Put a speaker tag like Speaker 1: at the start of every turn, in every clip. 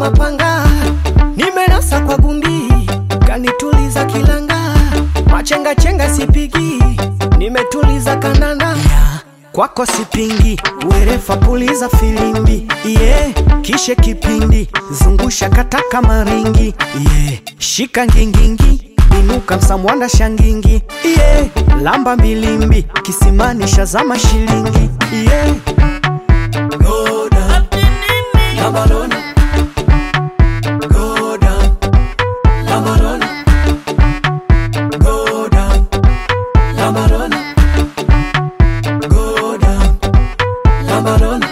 Speaker 1: mapanga, nimenasa kwa gundi, kanituliza kilanga, machenga chenga sipigi, nimetuliza kananda kwako sipingi, werefa puliza filimbi yeah. Kishe kipindi zungusha kataka maringi yeah. Shika ngingingi inuka msamwanda shangingi yeah. Lamba milimbi kisimani shazama shilingi yeah. Go down. Lamba lona. Go down. Lamba lona. Go down. Lamba lona. Go down. Lamba lona.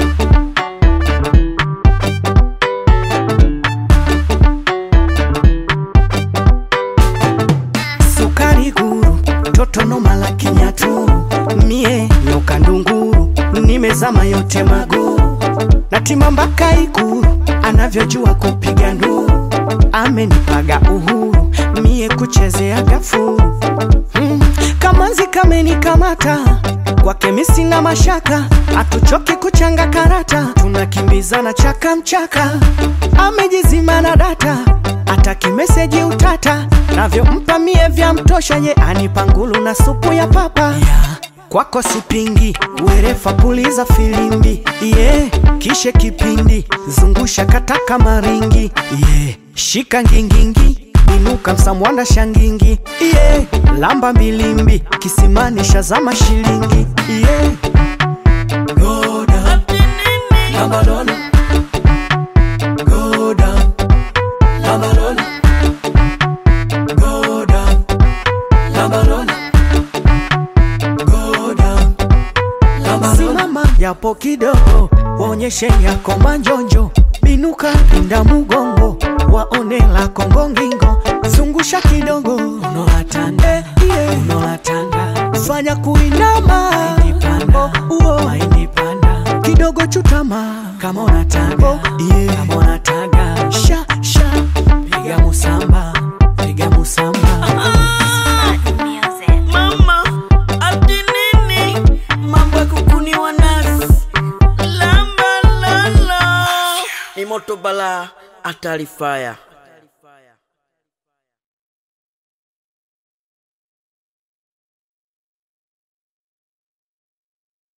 Speaker 1: sukari guru toto noma la kinyaturu mie nyoka ndunguru nimezama yote maguru natima mpaka ikuru anavyojua kupiga nduru amenipaga uhuru mie kuchezea gafuru mm, kamanzi kamenikamata kwake mi sina mashaka hatuchoki kuchanga karata tunakimbizana chaka mchaka amejizima na data ataki meseji utata navyompa mie vya mtosha ye anipa ngulu na supu ya papa yeah. kwako sipingi werefa puliza filimbi yeah. kishe kipindi zungusha kataka maringi yeah. shika ngingingi inuka msamwanda shangingi yeah. lamba milimbi kisimani shazama shilingi yeah. Go down. Lamba lona. Go down. Lamba lona. Go down. Lamba lona. Go down. Lamba lona. Simama yapo kidogo, waonyeshe yako manjonjo, binuka pinda mugongo, waone la kongo ngingo, zungusha kidogo, unoatanda eh, yeah. unoatanda fanya kuinama oh, uo. kidogo chutama kama unataka oh, yeah. kama unataka sha sha piga musamba piga musamba
Speaker 2: Mama, ati nini? Mambo ya kukuniwa nasi. Lamba lala. Ni moto bala, hatari fire.